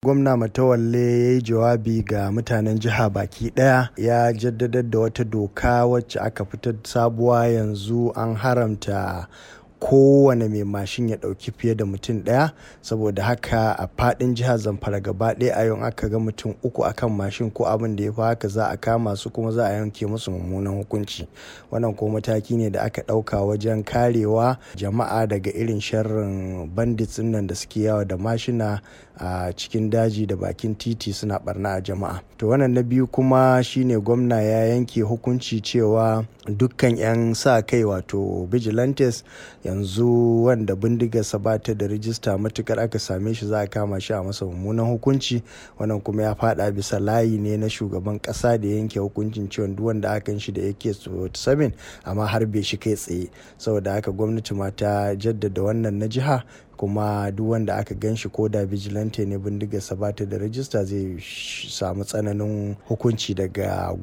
gwamna matawalle ya yi jawabi ga mutanen jiha baki daya ya jaddadar da wata doka wacce aka fitar sabuwa yanzu an haramta kowane mai mashin ya ɗauki fiye da mutum ɗaya saboda haka a faɗin jihar zamfara gaba ɗaya a yau aka ga mutum uku akan mashin ko abin da ya fi haka za a kama su kuma za a yanke musu mummunan hukunci wannan ko mataki ne da aka ɗauka wajen karewa jama'a daga irin sharrin bandits nan da suke yawa da mashina a cikin daji da bakin titi suna barna a jama'a to wannan na biyu kuma shine gwamna ya yanke hukunci cewa dukkan 'yan sa kai wato vigilantes yanzu wanda bindigarsa ba ta da rijista matukar aka same shi za a kama shi a masa mummunan hukunci wannan kuma ya fada bisa layi ne na shugaban kasa da yanke hukuncin cewa duk wanda aka shi da yake 7 amma har bai shi kai tsaye saboda haka gwamnati ma ta jaddada wannan na jiha kuma duk wanda aka gan shi ko da vigilante ne bindigarsa ba ta da rajista zai samu tsananin hukunci daga